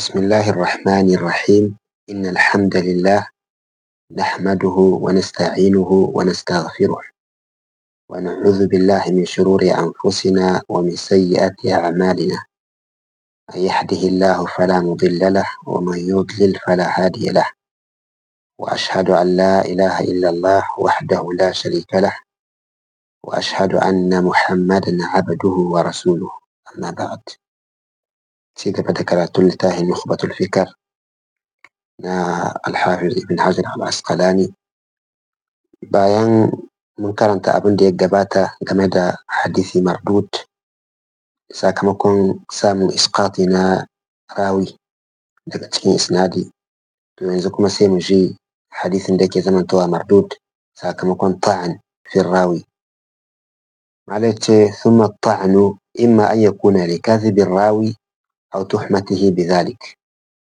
بسم الله الرحمن الرحيم إن الحمد لله نحمده ونستعينه ونستغفره ونعوذ بالله من شرور أنفسنا ومن سيئات أعمالنا من يهده الله فلا مضل له ومن يضلل فلا هادي له وأشهد أن لا إله إلا الله وحده لا شريك له وأشهد أن محمدا عبده ورسوله أما بعد ci gaba da karatun littafin nukhbatul fikar na alhafiz ibn hajar al-asqalani bayan mun karanta abin da ya gabata game da hadisi mardud sakamakon samun iskati na rawi daga cikin isnadi to yanzu kuma sai mu ji hadisin da ke zamantowa mardud sakamakon ta'an fin rawi malai ce thumma ta'anu imma an yakuna li kadhibin rawi أو تحمته بذلك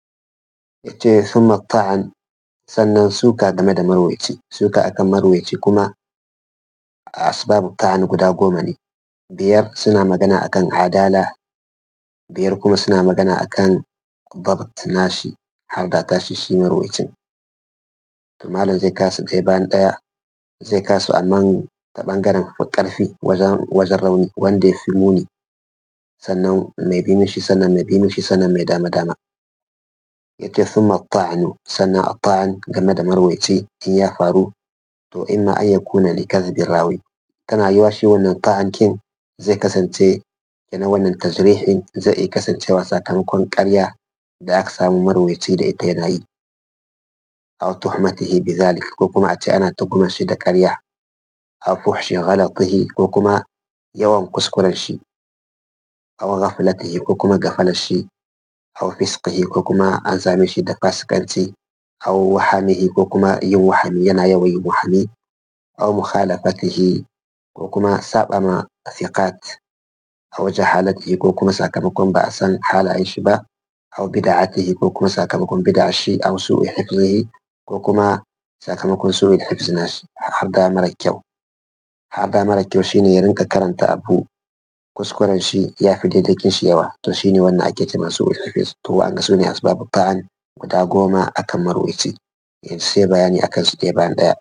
yace sun ta'an sannan suka game da marwaici suka akan marwaici kuma a asbabu ta'an guda goma ne biyar suna magana akan adala biyar kuma suna magana akan babt nashi har da tashi shi marwaicin to malam zai kasu ɗaya bayan ɗaya zai kasu amma ta ɓangaren ƙarfi wajen rauni wanda ya fi muni sannan mai bi mishi sannan mai bi mishi sannan mai dama dama yace thumma ta'anu sannan a ta'an game da marwaici in ya faru to imma an yakuna li kadhibi rawi tana yiwa shi wannan ta'an kin zai kasance kenan wannan tajrihin zai iya kasancewa sakamakon ƙarya da aka samu marwaici da ita yana yi aw tuhmatihi bidhalik ko kuma a ce ana tuhumar shi da ƙarya aw fuhshi ghalatihi ko kuma yawan kuskuren shi aw ghaflatihi ko kuma gafalar shi aw fisqihi ko kuma an same shi da fasikanci aw wahamihi ko kuma yin wahami yana yawan yin wahami aw mukhalafatihi ko kuma saba ma thiqat aw jahalatihi ko kuma sakamakon ba a san halayen shi ba aw bid'atihi ko kuma sakamakon bid'a shi aw su'i hifzihi ko kuma sakamakon su'i hifzi nashi har da mara kyau har da mara kyau shine ya rinka karanta abu kuskuren shi ya fi daidaikin shi yawa to shi ne wannan ake ce masu ulhafis to an ga su ne asbabu ta'an guda goma akan marwaci yanzu sai bayani akan su ɗaya bayan ɗaya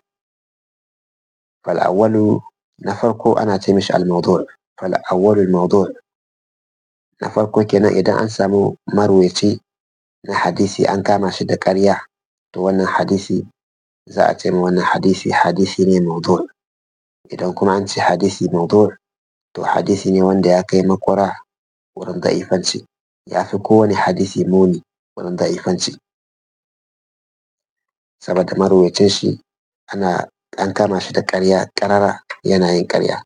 fal awwalu na farko ana ce mishi al mawdu' fal awwalu al mawdu' na farko kenan idan an samu marwaci na hadisi an kama shi da ƙarya to wannan hadisi za a ce ma wannan hadisi hadisi ne mawdu' idan kuma an ce hadisi mawdu' to hadisi ne wanda ya kai makwara wurin da'ifanci ya fi kowane hadisi muni wurin da'ifanci saboda marwacin shi ana an kama shi da ƙarya ƙarara yana yin ƙarya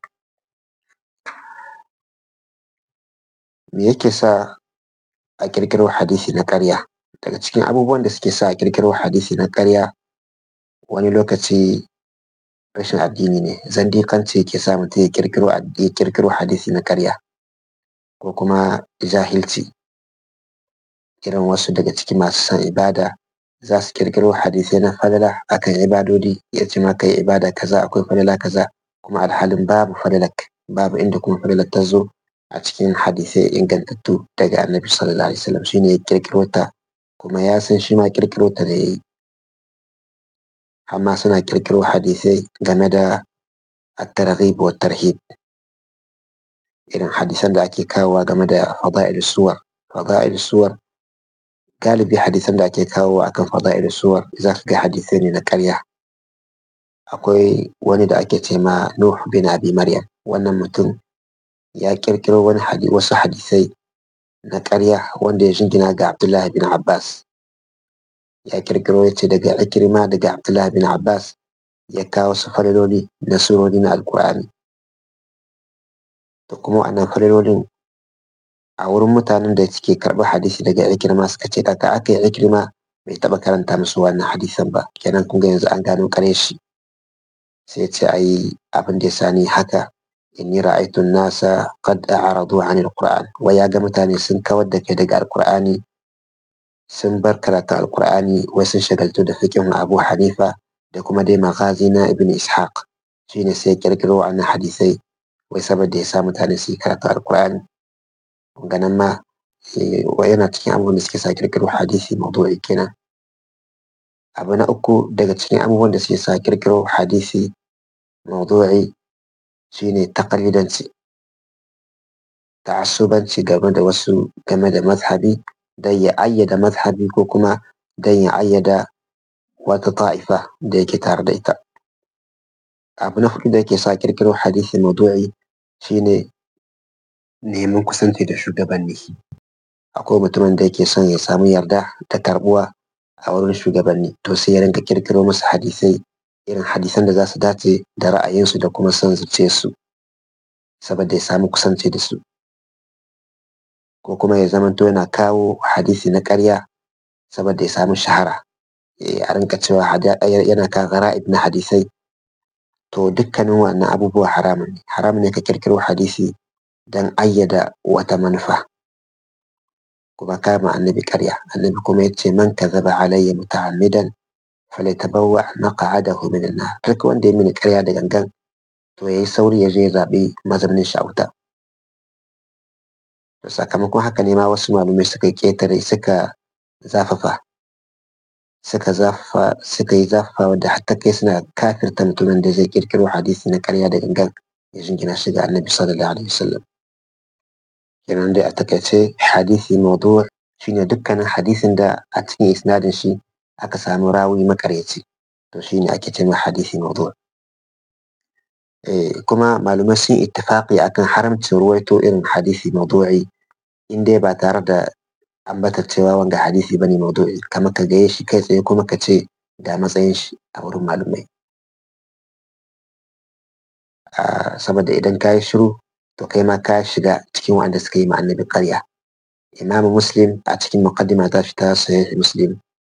me yake sa a ƙirƙiro hadisi na ƙarya daga cikin abubuwan da suke sa a ƙirƙiro hadisi na ƙarya wani lokaci rashin addini ne zandikanci ke sa mutum ya kirkiro ya kirkiro hadisi na karya ko kuma jahilci irin wasu daga ciki masu son ibada za su kirkiro hadisai na falala akan ibadodi ya ce maka yi ibada kaza akwai falala kaza kuma alhalin babu falalak babu inda kuma falalar ta zo a cikin hadisai ingantattu daga annabi sallallahu alaihi wasallam shine ya kirkiro ta kuma ya san shi ma kirkiro ta da yayi amma suna kirkiro hadisai game da at-targhib wa tarhib irin hadisan da ake kawowa game da fada'il suwar fada'il suwar galibi hadisan da ake kawowa akan fada'il suwar za ka ga hadisai ne na ƙarya akwai wani da ake ce ma Nuh bin Abi Maryam wannan mutum ya kirkiro wani hadi wasu hadisai na ƙarya wanda ya jingina ga Abdullahi bin Abbas ya kirkiro ya ce daga ikirma daga Abdullah bin Abbas ya kawo su falaloli na surori na Alkur'ani. Da kuma wannan falalolin a wurin mutanen da suke karɓar hadisi daga ikirma suka ce kaka aka yi ikirma bai taɓa karanta musu wannan hadisan ba kenan kun ga yanzu an gano ƙare shi sai ce ayi abin da ya sani haka inni ra'aytu nasa qad a'radu 'an al-Qur'an wa ya ga mutane sun kawar da kai daga Alkur'ani sun bar karatun alkur'ani wai sun shagaltu da fikin abu hanifa da kuma dai magazi na ibn ishaq shine sai kirkiro wannan hadisai wai saboda ya sa mutane su yi karatun alkur'ani ganin ma wa yana cikin abubuwan da suke sa kirkiro hadisi mawdu'i kenan abu na uku daga cikin abubuwan da suke sa kirkiro hadisi mawdu'i shine taqlidanci ta'assubanci game da wasu game da mazhabi don ya ayyada mazhabi ko kuma don ya ayyada wata ta'ifa da yake tare da ita abu na hudu da yake sa kirkiro hadisi mawdu'i shine neman kusanci da shugabanni akwai mutumin da yake son ya samu yarda da karbuwa a wurin shugabanni to sai ya rinka kirkiro musu hadisai irin hadisan da za su dace da ra'ayinsu da kuma son zuciyarsu saboda ya samu kusanci da su ko kuma ya zamanto yana kawo hadisi na ƙarya saboda ya samu shahara a rinka cewa yana kawo gara'ib na hadisai to dukkanin wannan abubuwa haramun ne haramun ne ka kirkiro hadisi don ayyada wata manufa kuma kama annabi ƙarya annabi kuma yace man kazaba alayya muta'ammidan falyatabawwa maq'adahu min an-nar duk wanda ya mini ƙarya da gangan to yayi sauri ya je ya zaɓi mazaunin shi a wuta to sakamakon haka ne ma wasu malumai suka ƙetare suka zafafa suka zafa suka yi zafafa wadda hatta kai suna kafirta mutumin da zai kirkiro hadisi na ƙarya da gangan ya jingina shi ga annabi sallallahu alaihi wasallam kenan dai a takaice hadisi mawdu' shine dukkanin hadisin da a cikin isnadin shi aka samu rawi makaryaci to shine ake ce hadisi mawdu' kuma malumai sun ittifaqi akan haramcin ruwaito irin hadisi mawdu'i in dai ba tare da ambatar cewa wanga hadisi bane mawdu'i kamar ka gaye shi kai tsaye kuma ka ce ga matsayin shi a wurin malumai saboda idan ka yi shiru to kai ma ka shiga cikin wanda suka yi ma annabi ƙarya imamu muslim a cikin muqaddima ta fita sahih muslim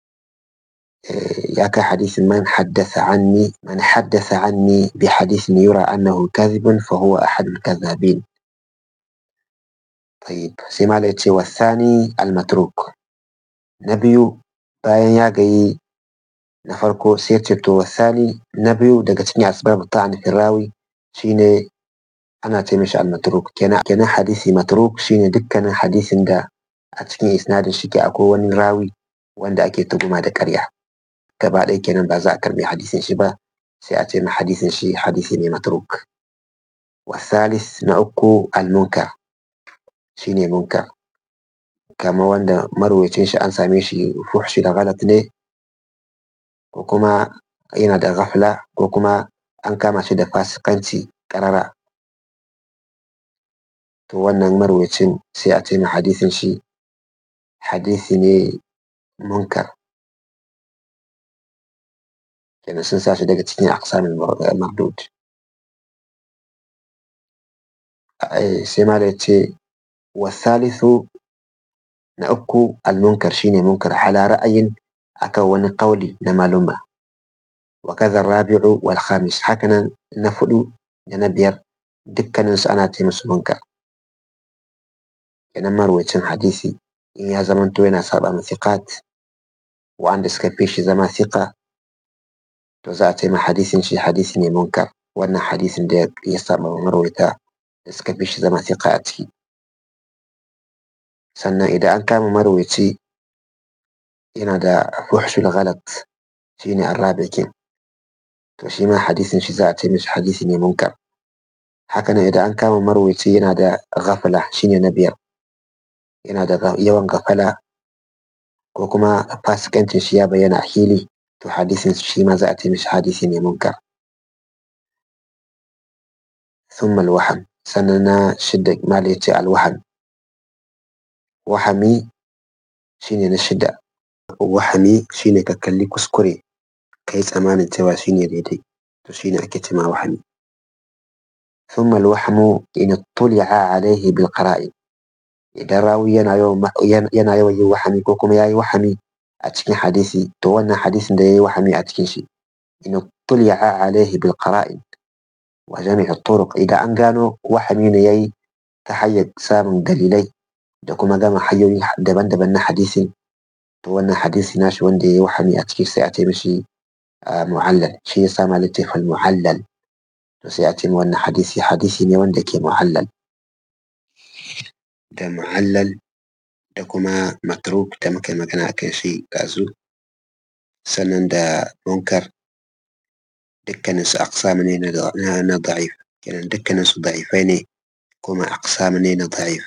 يا كحديث من حدث عني من حدث عني بحديث يرى أنه كذب فهو أحد الكذابين طيب سيما ليتي والثاني المتروك نبي باين يا جي نفرقو سيرتو والثاني نبي دقتني أسباب الطعن في الراوي شيني أنا تمشي المتروك كنا كنا حديثي متروك شيني دكنا حديث دا أتكين إسناد شكي أكو وني راوي wanda ake tuguma da ƙarya gaba ɗaya kenan ba za a karɓi hadisin shi ba sai a ce ma hadisin shi hadisi ne matruk wasalis na uku almunkar shi ne munkar kama wanda marwacin shi an same shi fuhshi da galat ne ko kuma yana da ghafla ko kuma an kama shi da fasikanci ƙarara to wannan marwacin sai a ce ma hadisin shi hadisi ne munkar kenan sun sa shi daga cikin aqsamin mardud sai ma da ce wasalisu na uku almunkar shine munkar hala ra'ayin akan wani kauli na maluma wa kaza rabi'u wal khamis hakanan na fudu da na biyar dukkanin su ana ce musu munkar kenan marwacin hadisi in ya zamanto yana saba ma thiqat wa'anda suka fi shi zama thiqa to za a ce ma hadisin shi hadisi ne munkar wannan hadisin da ya saba wa marwaita da suka fi shi zama thiqa a ciki sannan idan an kama marwaci yana da fuhshul ghalat shine arrabikin to shi ma hadisin shi za a ce mishi hadisi ne munkar hakanan idan an kama marwaci yana da ghafala shine na biyar yana da yawan gafala ko kuma fasikancin shi ya bayyana a hili to hadisin shi ma za a ce mishi hadisi ne munkar ثم الوهم سننا شدة ما ليتي الوهم وهمي shine na shida wahami shine ka kalli kuskure kai tsamanin cewa shine daidai to shine ake cema wahami ثم الوهم إن اطلع عليه بالقرائن idan rawi yana yawan yana yawan yin wahami ko kuma yayi wahami a cikin hadisi to wannan hadisin da yayi wahami a cikin shi in tuli'a alaihi bil qara'in wa jami' turuq idan an gano wahami ne yayi ta hanyar samun dalilai da kuma gama hanyoyi daban-daban na hadisin to wannan hadisi nashi wanda yayi wahami a cikin sai a ce mishi mu'allal shi yasa ma littafin mu'allal to sai a ce wannan hadisi hadisi ne wanda ke mu'allal da mu'allal da kuma matruk da muka yi magana a kan shi ɗazu sannan da munkar dukkanin su aqsam ne na da'if kenan dukkanin su da'ifai ne kuma aqsam ne na da'if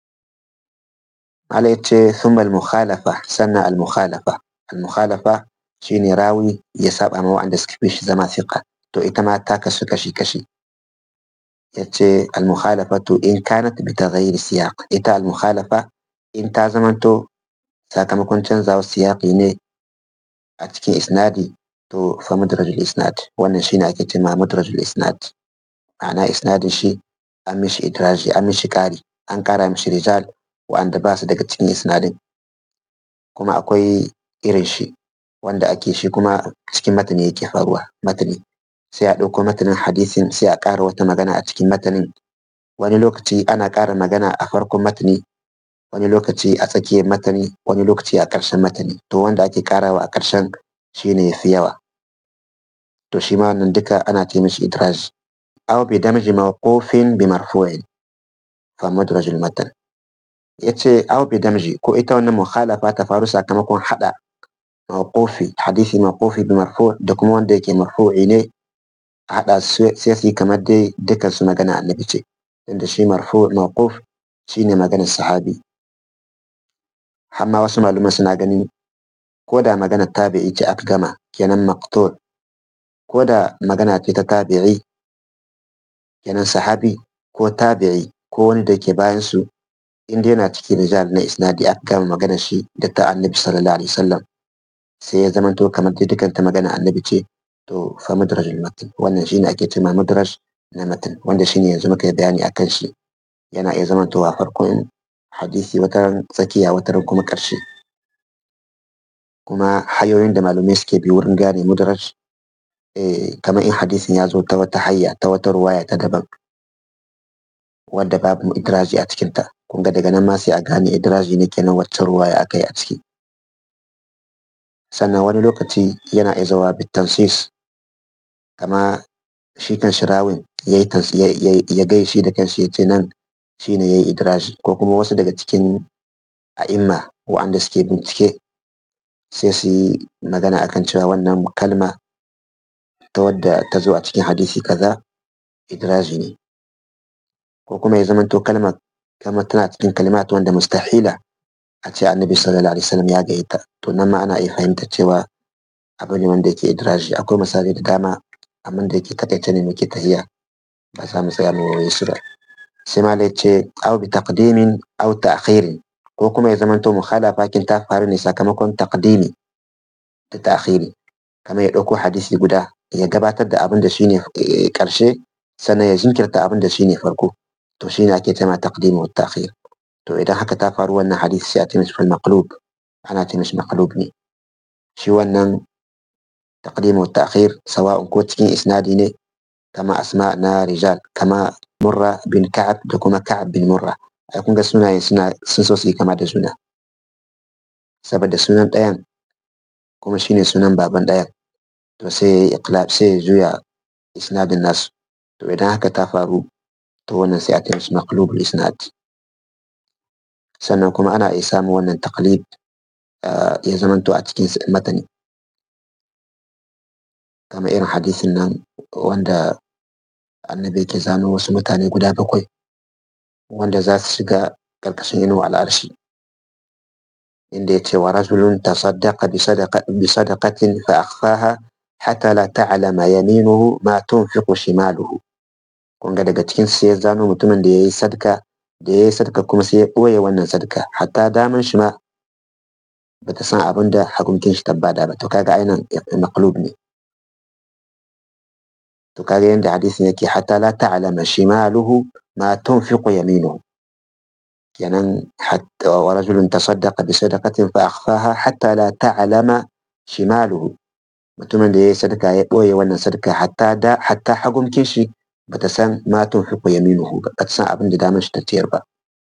ala yace thumma al-mukhalafa sannan al-mukhalafa al-mukhalafa shine rawi ya saba ma wa'anda suka fi shi zama fiqa to ita ma ta kasu kashi kashi yace al-mukhalafatu in kanat bi taghayyir siyaq ita al-mukhalafa in ta zamanto sakamakon canzawa siyaqi ne a cikin isnadi to fa mudrajul isnad wannan shine ake cewa mudrajul isnad ma'ana isnadin shi an mishi idraji an mishi kari an kara mishi rijal wa'anda ba su daga cikin isnadin kuma akwai irin shi wanda ake shi kuma cikin matani yake faruwa matani sai a ɗauko matanin hadisin sai a ƙara wata magana a cikin matanin wani lokaci ana ƙara magana a farkon matani wani lokaci a tsakiyar matani wani lokaci a ƙarshen matani to wanda ake ƙarawa a ƙarshen shine yafi yawa to shi ma wannan duka ana ce mishi idraj aw bi damji mawqufin bi marfu'in fa mudraj al matan yace aw bi damji ko ita wannan mukhalafa ta faru sakamakon hada mawqufi hadisi mawqufi bi marfu' da kuma wanda yake marfu'i ne a hada sai su yi kamar dai dukan su magana annabi ce inda shi marfu' mawquf shine maganar sahabi amma wasu malaman suna ganin ko da magana tabi'i ce aka gama kenan maqtul ko da magana ce ta tabi'i kenan sahabi ko tabi'i ko wani da ke bayan su inda yana cikin rijal na isnadi aka gama magana shi da ta annabi sallallahu alaihi wasallam sai ya zama to kamar dai dukkan ta magana annabi ce to fa mudrajul matan wannan shine ake cewa mudraj na matan wanda shine yanzu muka yi bayani akan shi yana iya zama to a farkon hadisi wata tsakiya wata kuma ƙarshe kuma hanyoyin da malamai suke bi wurin gane mudraj kamar in hadisin ya zo ta wata hayya ta wata ruwaya ta daban wadda babu idraji a cikinta kun ga daga nan ma sai a gane idraji ne kenan wacce ruwaya aka yi a ciki sannan wani lokaci yana iya zawa bitansis kama shi kan shirawin ya gai shi da kanshi ya ce nan shine ya yi idraji ko kuma wasu daga cikin a'imma wa'anda suke bincike sai su yi magana akan cewa wannan kalma ta wadda ta zo a cikin hadisi kaza idraji ne ko kuma ya zamanto kalma kama tana cikin kalimat wanda mustahila a ce annabi sallallahu alaihi wasallam ya gaita to nan ma ana iya fahimta cewa abu ne wanda yake idraji akwai misali da dama amma da yake takaice ne muke tahiya ba za mu tsaya mu waye su ba sai ma ce au bi taqdimin au ta'khirin ko kuma ya zamanto mukhalafa kin ta faru ne sakamakon taqdimi da ta'khiri kamar ya ɗauko hadisi guda ya gabatar da abin da shine ƙarshe sannan ya jinkirta abin da shine farko to shine ake cewa taqdim wa ta'khir to idan haka ta faru wannan hadisi sai a ce mishi maqlub ana ce mishi maqlub ne shi wannan taqdim wa ta'khir sawa'un ko cikin isnadi ne kama asma na rijal kama murra bin ka'ab da kuma ka'ab bin murra ai kun ga sunayen suna sun so su yi kama da juna saboda sunan ɗayan kuma shine sunan baban ɗayan to sai ya iqlab sai ya juya isnadin nasu to idan haka ta faru to wannan sai a ce mishi maqlubul isnad sannan kuma ana iya samun wannan taqlid ya zamanto a cikin matani kamar irin hadisin nan wanda annabi yake zano wasu mutane guda bakwai wanda za su shiga ƙarƙashin inuwa al'arshi inda ya ce wa rajulun tasaddaqa bi sadaqatin fa akhfaha hatta la ta'lama yaminuhu ma tunfiqu shimaluhu kun ga daga cikin sai ya zano mutumin da yayi sadaka da yayi sadaka kuma sai ya ɓoye wannan sadaka hatta daman shi ma bata san abin da hagunkin shi tabbada ba to kaga ainihin maqlub ne to kaga yanda hadisin yake hatta la ta'lama shimaluhu ma tunfiqu yaminuhu kenan hatta wa rajulun tasaddaqa bi sadaqatin fa akhfaha hatta la ta'lama shimaluhu mutumin da yayi sadaka ya boye wannan sadaka hatta da hatta hagumkin shi bata san ma tunfiqu yaminuhu ba bata san abin da damar shi ta ciyar ba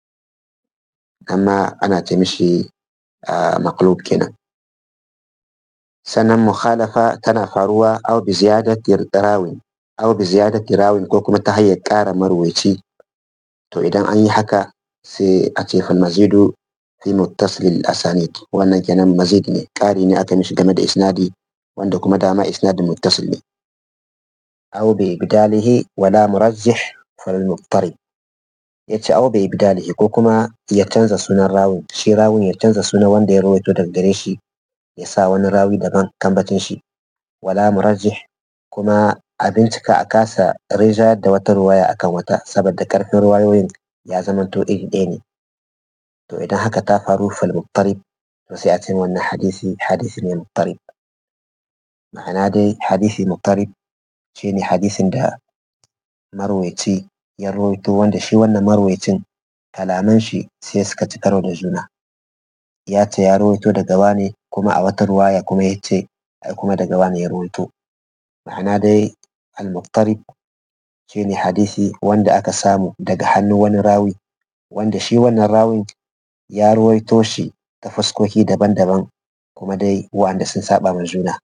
amma ana ce mishi maqlub kenan sannan mukhalafa tana faruwa aw bi ziyadati rawin aw bi ziyadati rawin ko kuma ta hanyar ƙara marwaci to idan an yi haka sai a ce fal mazidu fi muttasil asanid wannan kenan mazid ne ƙari ne aka mishi game da isnadi wanda kuma dama isnadin muttasil ne aw bi ibdalihi wala murajjih fal muttarib yace aw bi ibdalihi ko kuma ya canza sunan rawun shi rawun ya canza sunan wanda ya rawaito daga gare shi ya sa wani rawi daban kambacin shi wala murajjih kuma a bincika a kasa rijayar da wata ruwaya akan wata saboda karfin ruwayoyin ya zamanto iri ɗaya ne to idan haka ta faru fal muttarib to sai a ce wannan hadisi hadisi ne muttarib ma'ana dai hadisi muttarib shine hadisin da marwaici ya rawaito wanda shi wannan marwaicin kalaman shi sai suka ci karo da juna ya ce ya rawaito daga wane kuma a wata ruwaya kuma ya ce ai kuma daga wane ya rawaito ma'ana dai al-muttarib shine hadisi wanda aka samu daga hannun wani rawi wanda shi wannan rawin ya ruwaito shi ta fuskoki daban-daban kuma dai wa'anda sun saba ma juna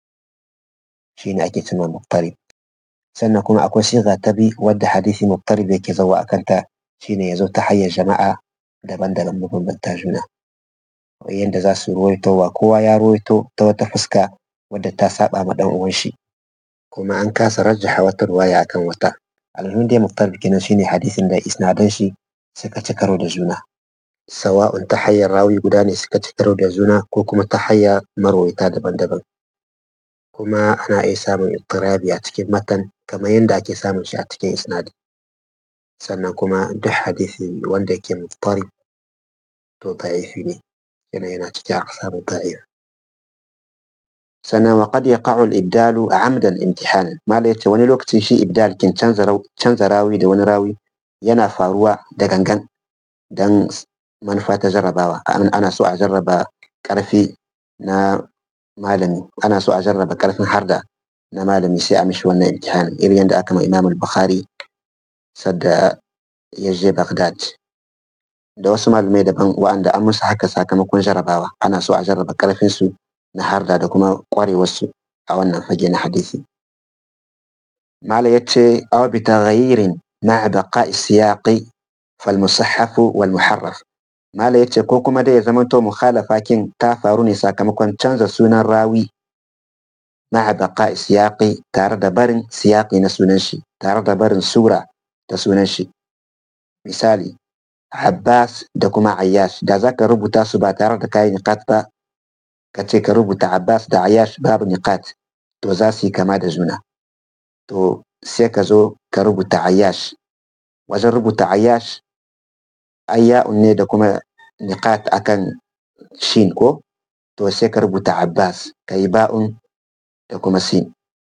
shine ake cewa muttarib sannan kuma akwai siga ta bi wadda hadisi muttarib yake zawa akan ta shine yazo ta hanyar jama'a daban-daban mabambanta juna yanda za su ruwaito wa kowa ya ruwaito ta wata fuska wadda ta saba ma dan uwan shi kuma an kasa rajjaha wata ruwaya akan wata alhamdulillah dai muttarib kenan shine hadisin da isnadan shi suka ci karo da juna sawa'un ta hanyar rawi guda ne suka ci karo da juna ko kuma ta hanyar marwaita daban-daban kuma ana iya samun ittirabi a cikin matan kamar yadda ake samun shi a cikin isnadi sannan kuma duk hadisi wanda yake muttarib to da'ifi ne yana yana cikin aqsamu da'if sannan wa qad yaqa'u al-ibdalu 'amdan imtihanan mala yace wani lokacin shi ibdal kin canza canza rawi da wani rawi yana faruwa da gangan dan manufa ta jarrabawa ana so a jarraba karfi na malami ana so a jarraba karfin harda na malami sai a mishi wannan imtihanin irin yadda aka ma imam al-bukhari sadda ya je baghdad da wasu malamai daban wa'anda an musu haka sakamakon jarrabawa ana so a jarraba karfin su na harda da kuma kwarewar su a wannan fage na hadisi mala yace aw bi taghayyirin ma'a baqa'i siyaqi fal musahhaf wal muharraf mala yace ko kuma dai ya zamanto mukhalafa kin ta faru ne sakamakon canza sunan rawi ma'a baqa'i siyaqi tare da barin siyaqi na sunan shi tare da barin sura ta sunan shi misali Abbas da kuma Ayyash da zaka rubuta su ba tare da kayi niqat ba ka ce ka rubuta Abbas da Ayyash babu niqat to za su yi kama da juna to sai ka zo ka rubuta Ayyash wajen rubuta Ayyash ayya'un ne da kuma niqat akan shin ko to sai ka rubuta Abbas ka yi ba'un da kuma sin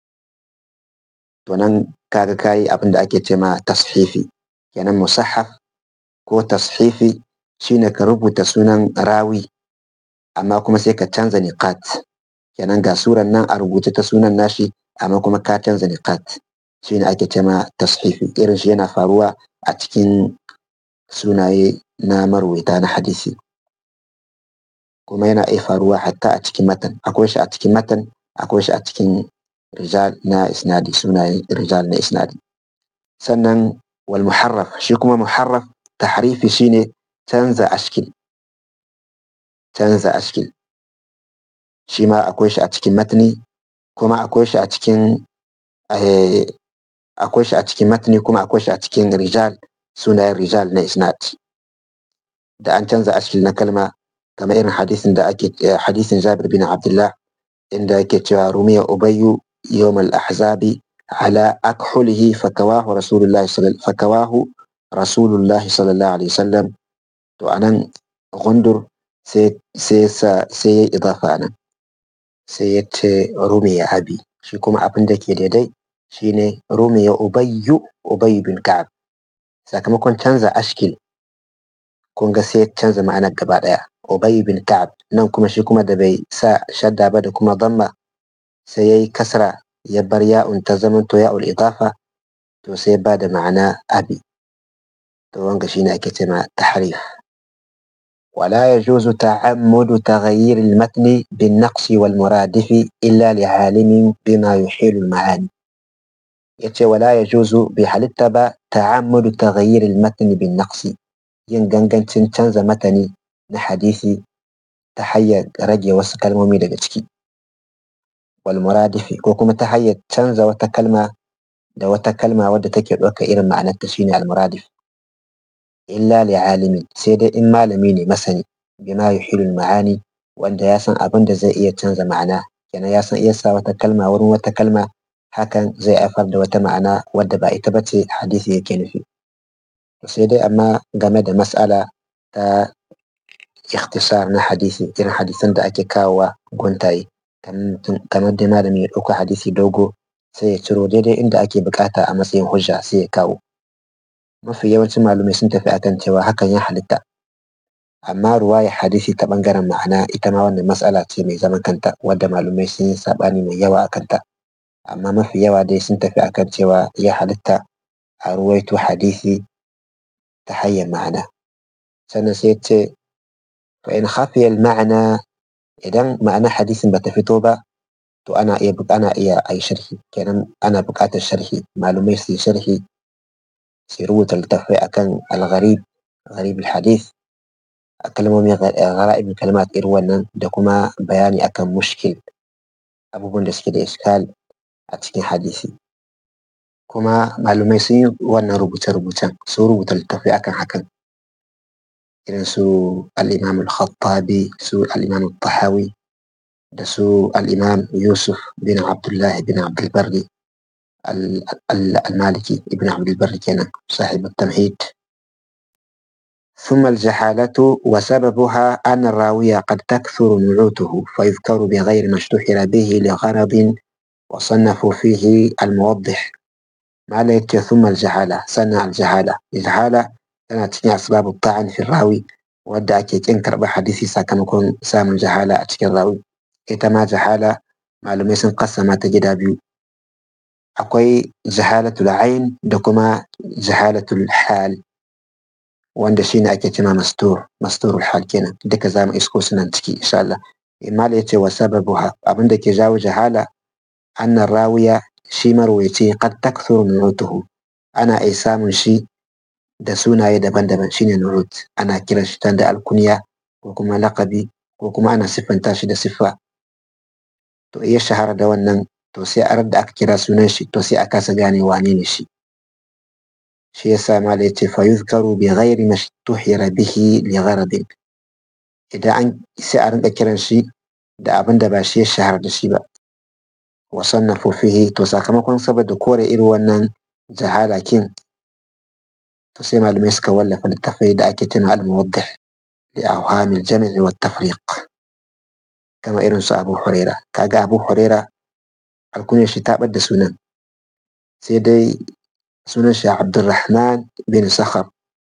to nan kaga kayi abin da ake ce ma tashifi kenan musahaf ko tashifi shine ka rubuta sunan rawi amma kuma sai ka canza niqat kenan ga suran nan a rubuce ta sunan nashi amma kuma ka canza niqat shine ake ce ma tashifi irin shi yana faruwa a cikin sunaye na marwaita na hadisi kuma yana iya faruwa hatta a cikin matan akwai shi a cikin matan akwai shi a cikin rijal na isnadi sunayen rijal na isnadi sannan wal muharraf shi kuma muharraf tahrifi shine canza ashkil canza ashkil shi ma akwai shi a cikin matni kuma akwai shi a cikin akwai shi a cikin matni kuma akwai shi a cikin rijal sunayen rijal na isnad da an canza ashkil na kalma kamar irin hadisin da ake hadisin Jabir bin Abdullah inda yake cewa rumiya ubayyu yawm al-ahzabi ala akhulihi fakawahu rasulullahi fakawahu rasulullahi sallallahu alaihi wasallam to anan gundur sai sai sa sai ya idafa nan sai ya ce rumiya abi shi kuma abin da ke daidai shine rumiya ubayyu ubayy bin ka'ab sakamakon canza ashkil kun ga sai canza ma'anar gaba daya Ubay bin Ka'ab nan kuma shi kuma da bai sa shadda ba da kuma damma sai yayi kasra ya bar ya'un ta zamanto ya'ul idafa to sai ba da ma'ana abi to wanga shine ake cewa tahrif ولا يجوز تعمد تغيير المتن بالنقص والمرادف إلا لعالم بما يحيل المعاني yace wala ya juzu bai halitta ba ta'ammudu taghayyir al-matn bin naqsi yin gangancin canza matani na hadisi ta hanyar rage wasu kalmomi daga ciki wal muradifi ko kuma ta hanyar canza wata kalma da wata kalma wadda take ɗauka irin ma'anarta shine al muradif illa li alimin sai dai in malami ne masani bima yuhilul ma'ani wanda ya san abin da zai iya canza ma'ana kenan ya san iya sa wata kalma wurin wata kalma hakan zai haifar da wata ma'ana wadda ba ita bace hadisi yake nufi sai dai amma game da mas'ala ta ikhtisar na hadisi irin hadisan da ake kawowa guntaye kamar dai malami ya ɗauko hadisi dogo sai ya ciro daidai inda ake bukata a matsayin hujja sai ya kawo mafi yawancin malumai sun tafi akan cewa hakan ya halitta amma ruwaya hadisi ta bangaren ma'ana ita ma wannan matsala ce mai zaman kanta wadda malumai sun yi sabani mai yawa a kanta amma mafi yawa dai sun tafi akan cewa ya halitta a ruwaito hadisi ta hanyar ma'ana sannan sai ce fa in khafiya ma'ana idan ma'ana hadisin bata fito ba to ana iya ana iya a yi sharhi kenan ana buƙatar sharhi malumai su yi sharhi su rubuta littattafai akan al-gharib gharib al-hadith kalmomi ghara'ib kalmat irin wannan da kuma bayani akan mushkil abubuwan da suke da iskal a cikin hadisi kuma malumai sun yi wannan rubuce-rubucen sun rubuta littattafai akan hakan irin su al-imam al-khattabi su al-imam al-tahawi da su al-imam yusuf bin abdullah bin abdulbarri al-maliki ibn abdulbarri kenan sahib al-tamhid ثم الجحالة وسببها أن الراوية قد تكثر نعوته فيذكر بغير ما اشتهر به لغرض وصنفوا فيه الموضح ما ليت ثم الجهالة سنة الجهالة الجهالة tana cikin asbabu ta'an fi rawi wadda ake kin karɓar hadisi sakamakon samun jahala a cikin rawi ita ma jahala malamai sun kassama ta gida biyu akwai jahalatul ain da kuma jahalatul hal wanda shine ake cima mastur masturul hal kenan duka zamu isko sunan ciki insha Allah imala yace wa sababuha abinda ke jawo jahala annar rawiya shi marwayaci qad takthuru nutuhu ana ai samun shi da sunaye daban-daban shine nurut ana kiran shi da alkunya ko kuma laqabi ko kuma ana siffanta shi da siffa to iya shahara da wannan to sai a da aka kira sunan shi to sai a kasa gane wane ne shi shi yasa mala yace fa yuzkaru bi ghairi mashtuhira bihi li gharadin idan an sai a rinka kiran shi da abin da ba shi ya shahara da shi ba wa sannafu fihi to sakamakon saboda kore irin wannan jahala kin to sai malamai suka wallafa littafai da ake tuna al-muwaddih li awhamil jam'i wa tafriq kama irin su Abu Huraira kaga Abu Huraira alkunyar shi ta da sunan sai dai sunan shi Abdurrahman bin Sakhar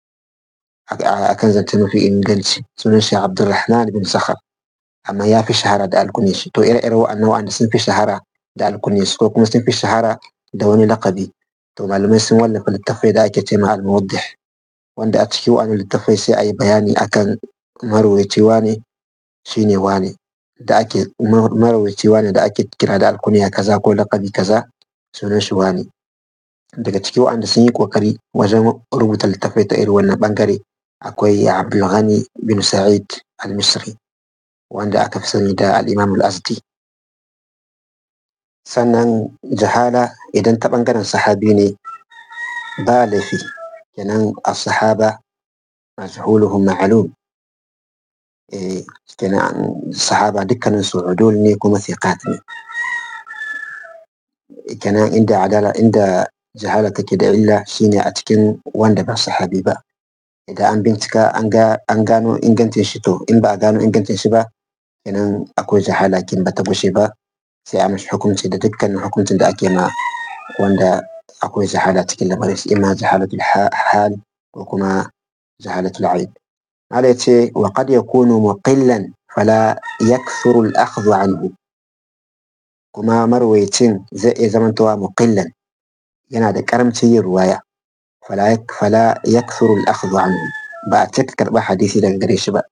akan zance mafi inganci sunan shi Abdurrahman bin Sakhar amma ya fi shahara da alkunyar shi to ire-ire wa'annan wa'anda sun fi shahara da alkunyar su ko kuma sun fi shahara da wani lakabi to malamai sun wallafa littafai da ake ce ma al-muwaddih wanda a cikin wani littafai sai a yi bayani akan marwaci wane shine wane da ake marwaci wane da ake kira da alkuniya kaza ko lakabi kaza sunan shi wane daga cikin wanda sun yi kokari wajen rubuta littafai ta irin wannan bangare akwai Abdul Ghani bin Sa'id al-Misri wanda aka fi sani da al-Imam al-Azdi sannan jahala idan ta ɓangaren sahabi ne ba laifi kenan a sahaba majhuluhum ma'lum eh kenan sahaba dukkanin su udul ne kuma thiqat ne kenan inda adala inda jahala take da illa shine a cikin wanda ba sahabi ba idan an bincika an ga an gano ingancin shi to in ba a gano ingancin shi ba kenan akwai jahala kin ba ta gushe ba sai a mashi hukunci da dukkanin hukuncin da ake ma wanda akwai jahala cikin lamarin shi imma jahalatul hal ko kuma jahalatul aib mala yace wa qad yakunu muqillan fala yakthuru al-akhdhu anhu kuma marwayacin zai iya zamantowa muqillan yana da karamcin yin ruwaya fala fala yakthuru al-akhdhu anhu ba a cika karɓar hadisi daga gare shi ba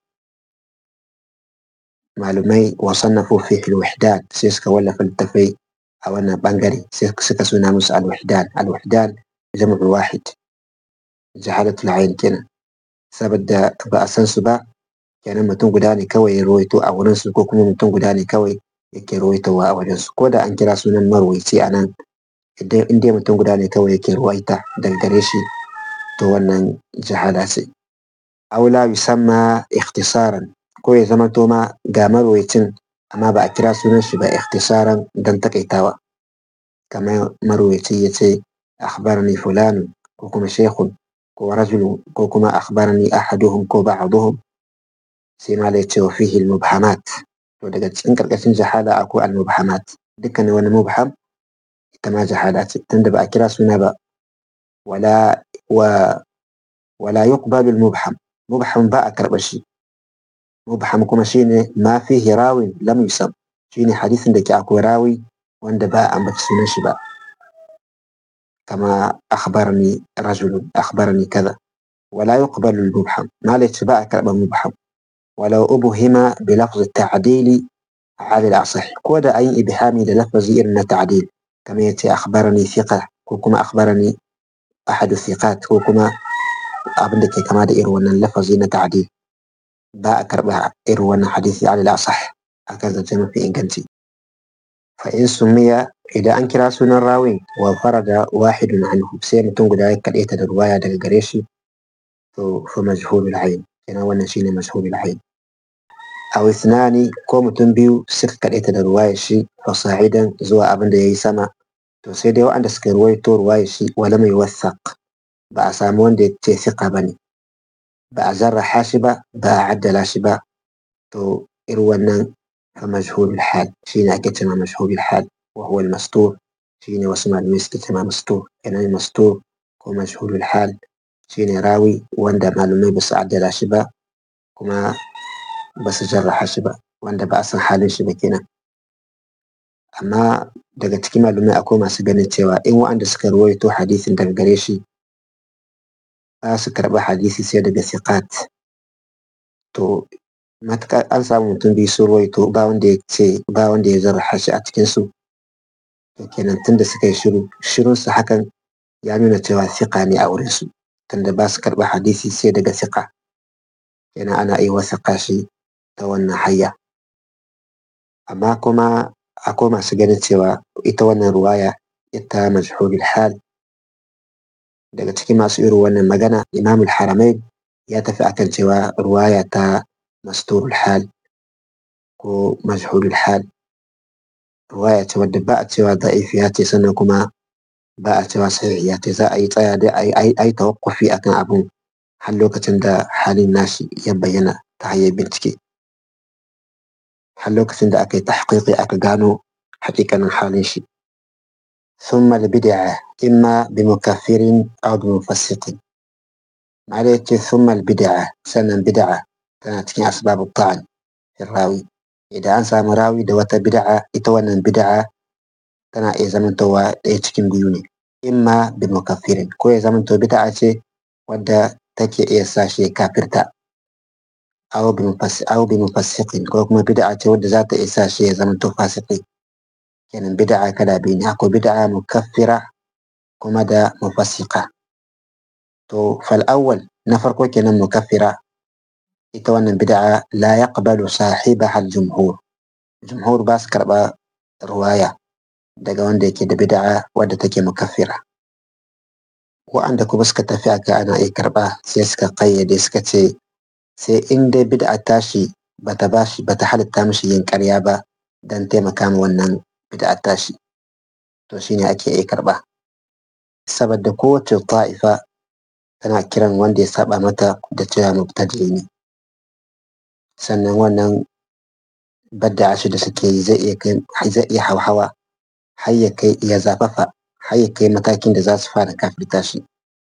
malumai wasannafu fi al-wahdan sai suka wallafa littafai a wannan bangare sai suka suna musu al-wahdan al-wahdan jam'u wahid jahalatul ayn kenan saboda ba a san su ba kenan mutum guda ne kawai ya rawaito a wurin su ko kuma mutum guda ne kawai yake rawaitowa a wajen su ko da an kira sunan marwaici a nan idan in dai mutum guda ne kawai yake ruwaita daga gare shi to wannan jahala ce aula yusamma ikhtisaran ko ya zama to ma ga marwaicin amma ba a kira sunan shi ba ikhtisaran dan takaitawa kamar marwaici ya ce akhbarani fulanun ko kuma shekun ko rajulun ko kuma akhbarani ahaduhum ko ba'duhum sai ma da ce wa fihi al-mubhamat to daga cikin karkashin jahala akwai al-mubhamat dukkanin wani mubham ita ma jahala ce tunda ba a kira suna ba wala wa wala yuqbalu al-mubham mubham ba a karɓa shi mubham kuma shine ma fihi rawin lam yusam shine hadisin da ke akwai rawi wanda ba a ambaci sunan shi ba kama akhbarani rajulun akhbarani kaza wala yuqbalu al-mubham ma la ba a karɓa mubham ولو أبهم بلفظ التعديل على الأصح كود أي إبهامي للفظ إرنا تعديل كما يتي أخبرني ثقة كوكما أخبرني أحد الثقات كوكما أبندك كما دا إروانا اللفظ إن تعديل باء كربها إروانا حديثي على الأصح هكذا جمع في إنجنتي فإن سمي إذا أنكر سنة الراوي وفرد واحد عنه سيما تنقل ذلك الإيتا الرواية دا قريشي فمجهول العين كنا وانا شيني مجهول العين أو اثنان ko mutum biyu suka kaɗaita da ruwaya shi fasa'idan zuwa abin da ya yi sama to sai dai waɗanda suka ruwaito ruwaya shi wala mai wasaq ba a samu wanda ya ce siƙa ba ne ba a zarraha shi ba ba a addala shi ba to irin wannan fa majhulul hal shi ne ake cewa majhulul hal wa huwa al-mastur shi ne wasu malamai suke cewa mastur kenan mastur ko majhulul hal shi ne rawi wanda malamai ba su addala shi ba kuma ba su jarraha shi ba wanda ba a san halin shi ba kenan amma daga cikin malumai akwai masu ganin cewa in wa'anda suka ruwaito hadisin daga gare shi ba su karɓi hadisi sai daga siqat to matuƙar an samu mutum biyu sun ruwaito ba wanda ya ce ba wanda ya jarraha shi a cikin su to kenan tunda suka yi shiru shirun su hakan ya nuna cewa siƙa ne a wurin su tunda ba su karɓi hadisi sai daga siƙa kenan ana iya wasaƙa shi ta wannan hayya amma kuma akwai masu ganin cewa ita wannan ruwaya ita majhulul hal daga cikin masu irin wannan magana imam haramain ya tafi akan cewa ruwaya ta masturul hal ko majhulul hal ruwaya ce wadda ba a cewa da'ifiya ce sannan kuma ba a cewa sahihiya ce za a yi tsaya da a yi tawakkufi akan abun har lokacin da halin nashi ya bayyana ta hanyar bincike har lokacin da aka yi tahqiqi aka gano hakikanin halin shi ثم البدعة إما بمكفر أو بمفسق عليك ثم البدعة سنة بدعة كانت في أسباب الطعن في الراوي إذا أنسى مراوي دوات بدعة إتوانا بدعة تنا إيه زمن توا إيتكين بيوني إما بمكفر كوي زمن تو بدعة wadda take iya sa shi kafirta aw bi aw bi mufassiqin ko kuma bid'a ce wadda za ta iya sa shi ya zama to fasiki kenan bid'a kada bi ne akwai bid'a mukaffira kuma da mufassiqa to fal awwal na farko kenan mukaffira ita wannan bid'a la yaqbalu sahibaha al jumhur jumhur ba su karba ruwaya daga wanda yake da bid'a wadda take mukaffira wa'anda kuma suka tafi aka ana iya karɓa sai suka kayyade suka ce sai in dai bid'a tashi bata bashi bata halitta mishi yin ƙarya ba dan taimaka ma wannan bid'a tashi to shine ake iya karɓa saboda kowace ta'ifa tana kiran wanda ya saba mata da cewa mubtadi ne sannan wannan badda shi da suke yi zai iya kai zai iya hauhawa har ya kai ya zafafa har ya kai matakin da za su fara kafirta shi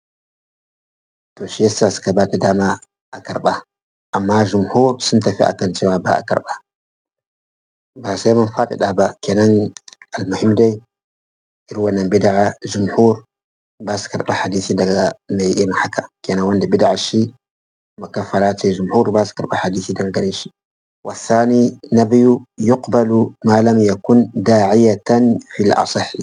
to shi yasa suka ba ta dama a karɓa amma jumhur sun tafi akan cewa ba a karɓa ba sai mun faɗaɗa ba kenan almuhim dai irin wannan bid'a jumhur ba su karɓa hadisi daga mai irin haka kenan wanda bid'a shi makaffara ce jumhur ba su karɓa hadisi daga gare shi والثاني نبي يقبل ما لم يكن داعية في الأصح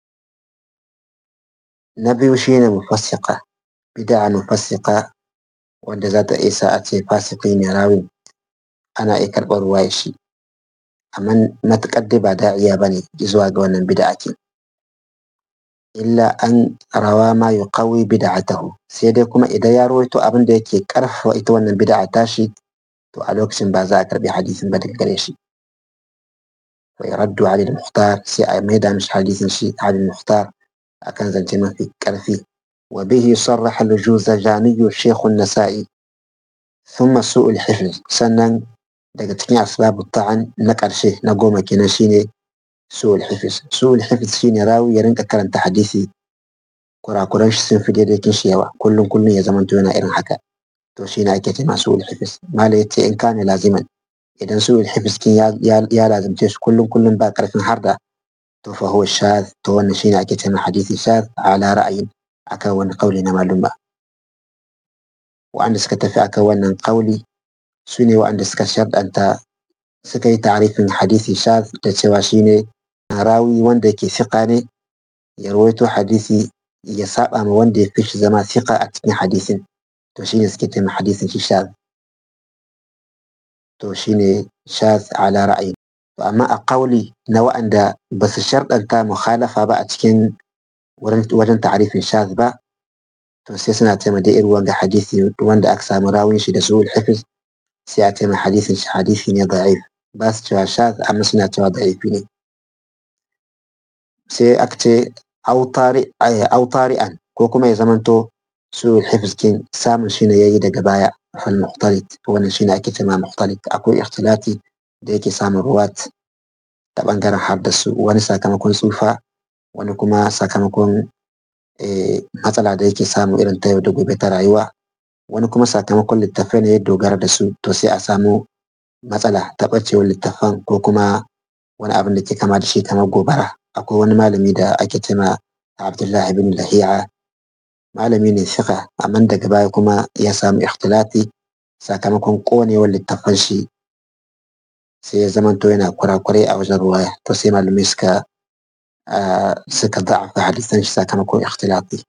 نبي شين مفسقة بدعة مفسقة wanda za ta isa a ce fasiki ne rawin ana iya karɓar ruwaya shi amma matuƙar dai ba da'iya ba ne zuwa ga wannan bid'a ake illa an rawa ma yuqawi bid'atahu sai dai kuma idan ya rawaito abin da yake karfafa ita wannan bid'a tashi to a lokacin ba za a karbi hadisin ba daga gare shi wa yaraddu ali al-mukhtar sai a maida mishi hadisin shi ali al-mukhtar akan zance mafi karfi wa bihi sarraha al-juzajani shaykh an-nasa'i thumma su'ul hifz sannan daga cikin asbabu ta'an na karshe na goma kenan shine su'ul hifz su'ul hifz shine rawi ya rinka karanta hadisi kurakuran shi sun fi daidai kin shi yawa kullum kullum ya zamanto yana irin haka to shi ne ake ce masu ulhifis mala ya ce in kane laziman idan su ulhifis kin ya lazimce shi kullum kullum ba karfin harda to fa huwa shaz to wannan shine ake ce hadisi shaz ala ra'ayin akan wani kauli na maluma wa'anda suka tafi akan wannan kauli su ne wa'anda suka sharɗanta suka yi ta'arifin hadisi shaz da cewa shine rawi wanda yake fiqa ne ya rawaito hadisi ya saba ma wanda ya fi shi zama fiqa a cikin hadisin to shine suke taimaka hadisin shi shaz to shine shaz ala ra'ayi to amma a kauli na wa'anda ba su sharɗanta mukhalafa ba a cikin wajen ta'arifin shaz ba to sai suna taimaka da irin wanga hadisi wanda aka samu rawin shi da suhul hafiz sai a taimaka hadisin shi hadisi ne da'if ba su cewa shaz amma suna cewa da'ifi ne sai aka ce autari'an ko kuma ya zamanto su الحفظ كين samun shine yayi daga baya fal mukhtalit wannan shine ake cewa mukhtalit akwai ikhtilati da yake samun ruwat ta bangaren har su wani sakamakon tsufa wani kuma sakamakon matsala da yake samu irin ta yau da gobe ta rayuwa wani kuma sakamakon littafai ne ya dogara da su to sai a samu matsala ta ɓacewar littafan ko kuma wani abin da ke kama da shi kamar gobara akwai wani malami da ake cewa Abdullahi bin Lahiya malami ne fiqa amma daga baya kuma ya samu ikhtilati sakamakon konewar littafan shi sai ya zamanto yana kurakurai a wajen ruwaya to sai malamai suka suka da'afa hadisan shi sakamakon ikhtilati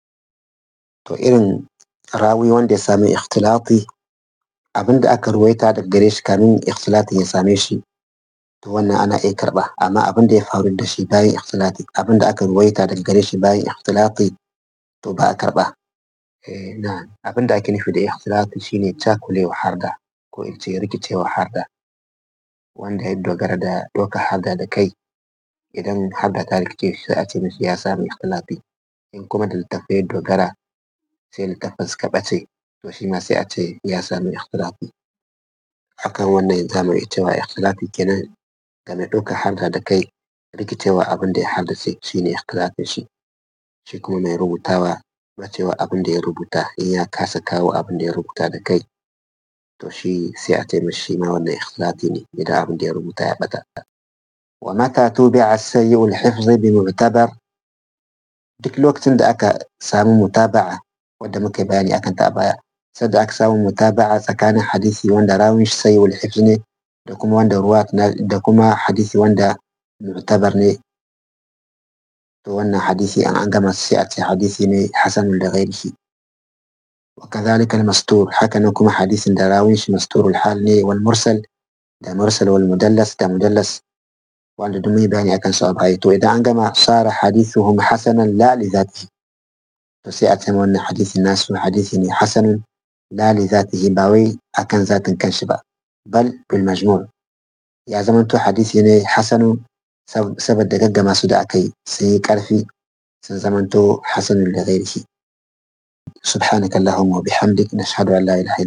to irin rawi wanda ya sami ikhtilati abinda aka ruwaita daga gare shi kamin ikhtilatin ya same shi to wannan ana iya karba amma abinda ya faru da shi bayan ikhtilati abinda aka ruwaita daga gare shi bayan ikhtilati to ba a karɓa na abin da ake nufi da ikhtilafi shine cakulewa harda ko in ce rikicewa harda wanda ya dogara da ɗauka harda da kai idan harda ta rikice sai a ce mishi ya samu ikhtilafi in kuma da littafai ya dogara sai littafin suka ɓace to shi ma sai a ce ya samu ikhtilafi akan wannan za mu iya cewa ikhtilafi kenan ga mai ɗauka harda da kai rikicewa abin da ya haddace shine ikhtilafin shi shi kuma mai rubutawa bacewa abin da ya rubuta in ya kasa kawo abin da ya rubuta da kai to shi sai a taimaka shi ma wannan ikhlati ne idan abin da ya rubuta ya bata wa mata tubi'a sayyi'ul hifz bi mu'tabar duk lokacin da aka samu mutaba'a wanda muka bayani akan ta baya sadda aka samu mutaba'a tsakanin hadisi wanda rawin shi sayyi'ul hifz ne da kuma wanda ruwat da kuma hadisi wanda mu'tabar ne to wannan hadisi an an gama sai a ce hadisi ne hasanun da ghairihi wa kadhalika al-mastur haka nan kuma hadisin da rawin shi masturul hal ne wal mursal da mursal wal mudallas da mudallas wanda duk mai bayani akan su a baya to idan an gama sara hadithuhum hasanan la li zatihi to sai a ce wannan hadisi nasu hadisi ne hasanun la li zatihi ba wai akan zatin kanshi ba bal bil majmu' ya zamanto hadisi ne hasanun saboda gaggama su da aka yi sun yi ƙarfi sun zamanto hasanun da ghairihi subhanaka allahumma wa bihamdik nashhadu an la ilaha